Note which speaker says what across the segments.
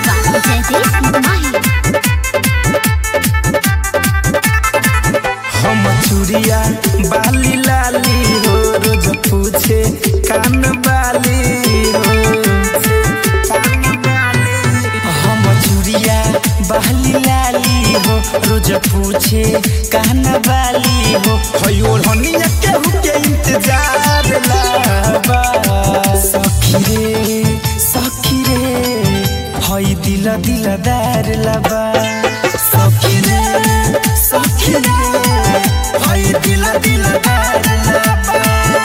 Speaker 1: by Jaideep Mahi.
Speaker 2: हम चूड़िया बाली लाली हो रोज पूछे कान बाली हो हम चूड़िया बाली लाली हो रोज पूछे कान बाली हो हयो हनिया केहू के इंतजार लाबा सखी रे सखी रे हई दिल दिलदार लाबा सखी रे सखी रे हई दिल दिलदार लाबा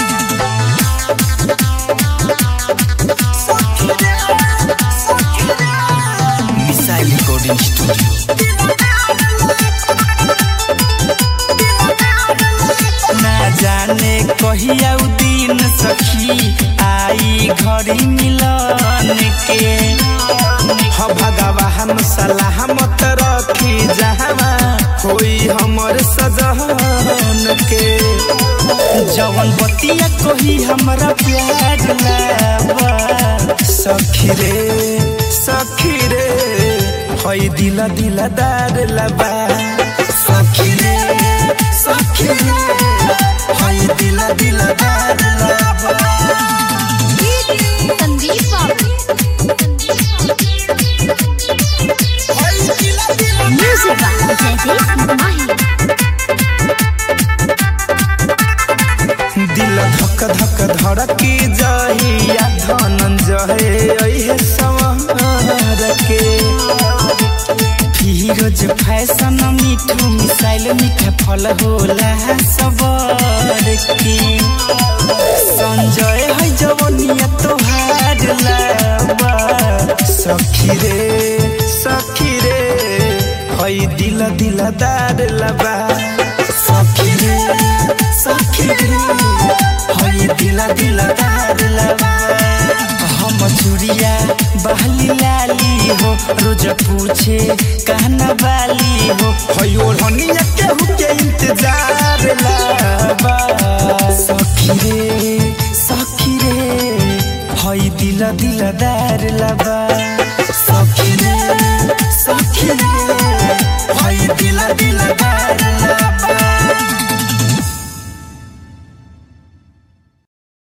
Speaker 2: सखी रे सखी रे मिसाइल रिकॉर्डिंग स्टूडियो ना जाने कहिया उ दिन सखी आई घड़ी मिलन के ह भगवान सलामत रखी जहवा होई हमर सजन के जवन बतिया कोही हमरा प्यार लावा सखी रे सखी रे हई दिल दिलदार लाबा सखी रे सखी रे हई दिल दिलदार लाबा
Speaker 1: Sandeep
Speaker 2: हई दिल दिल
Speaker 1: Music by Jaideep Mahi.
Speaker 2: दिल धक धक धड़की जहिया धनंजय अइहे संवर के फिरोज फैशन मिठू मिसाइल मीठा फल होला सबर की संजय है जवनिया तोहार लाबा सखी रे सखी रे हई दिल दिलदार लाबा सखी रे सखी रे हई दिल दिलदार लाबा हम चूड़िया बहली लाली हो रोज पूछे कहना बाली हो हयो हनिया केहू के इंतजार लाबा सखी रे सखी रे हई दिल दिलदार लाबा सखी रे सखी रे हई दिल दिलदार